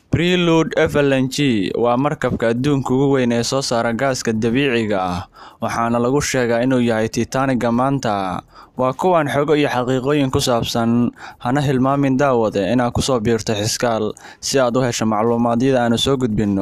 Prelude FLNG waa markabka adduunka ugu weyn ee soo saara gaaska dabiiciga ah waxaana lagu sheegaa inuu yahay Titanic-ga maanta. Waa kuwan xogo iyo xaqiiqooyin ku saabsan. Hana hilmaamin daawade inaad ku soo biirto Xiskaal si aad u hesho macluumaadyada aanu soo gudbinno.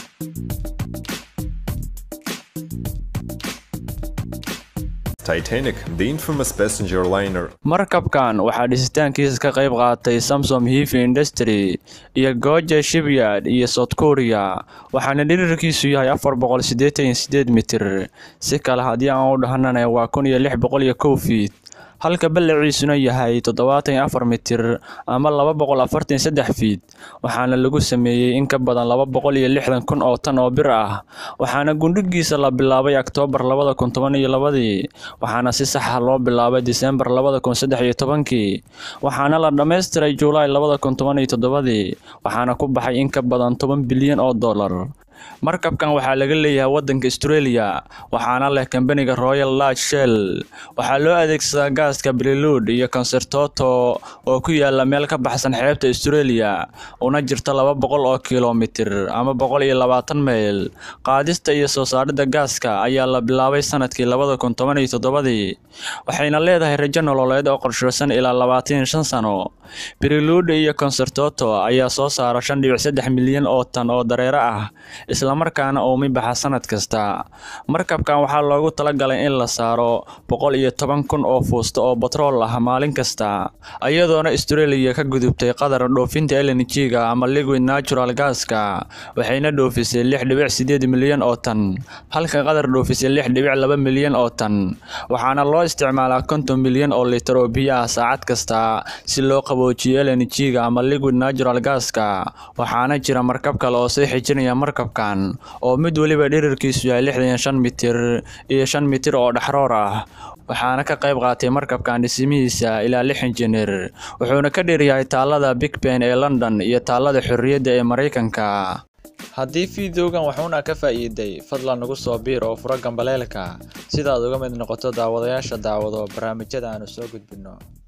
Titanic, the infamous passenger liner. Markabkan waxaa dhisitaankiisa ka qayb qaatay Samsom Heavy Industry iyo Goja Shipyard iyo South Korea waxaana dhererkiisu yahay afar boqol sideetan iyo sideed mitir si kale haddii aan u dhahnana waa kun iyo lix boqol iyo kow feet halka ballaciisuna yahay toddobaatan iyo afar mitir ama laba boqol afartan iyo saddex feet waxaana lagu sameeyey in ka badan laba boqol iyo lixdan kun oo tan oo bir ah waxaana gundhigiisa la bilaabay Oktoobar labada kun toban iyo labadii waxaana si sax ah loo bilaabay Diseembar labada kun saddex iyo tobankii waxaana la dhammaystiray Juulaay labada kun toban iyo toddobadii waxaana ku baxay in ka badan toban bilyan oo dollar markabkan waxaa laga leeyahay waddanka Australia waxaana leh kambaniga Royal Dutch Shell waxaa loo adeegsadaa gaaska Prelude iyo Concerto oo ku yaala meel ka baxsan xeebta Australia una jirta laba boqol oo kiiloomitir ama boqol iyo labaatan mayl qaadista iyo soo saaridda gaaska ayaa la bilaabay sanadkii labada kun toban iyo toddobadii waxayna leedahay rajo nololeed oo qorsheysan ilaa labaatan iyo shan sano Prelude iyo Concerto ayaa soo saara shan dhibic saddex milyan oo tan oo dareere ah isla markaana uumi baxa sanad kasta markabkan waxaa loogu talagalay in la saaro boqol iyo toban kun oo fuusto oo batrool ah maalin kasta iyadoona Australia ka gudubtay qadar dhoofinta LNG-ga ama liquid natural gas-ka waxayna dhoofisay lix dhibic sideed milyan oo tan halka qadar dhoofisay lix dhibic laba milyan oo tan waxaana loo isticmaalaa konton milyan oo litir oo biyo ah saacad kasta si loo qaboojiyo LNG-ga ama liquid natural gas-ka waxaana jira markab kale oo sii xijinaya markabkan oo mid waliba dhererkiisu yahay lixdan iyo shan mitir iyo shan mitir oo dhaxroor ah waxaana ka qayb qaatay markabkan dhismihiisa ilaa lix injineer wuxuuna ka dheeryahay taalada Big Ben ee London iyo taalada Xorriyadda ee Mareykanka haddii fiidiyowgan waxuuna ka faa'iiday fadlan nagu soo biir oo furo gambaleelka sidaad uga mid noqoto daawadayaasha daawado barnaamijyada aanu soo gudbinno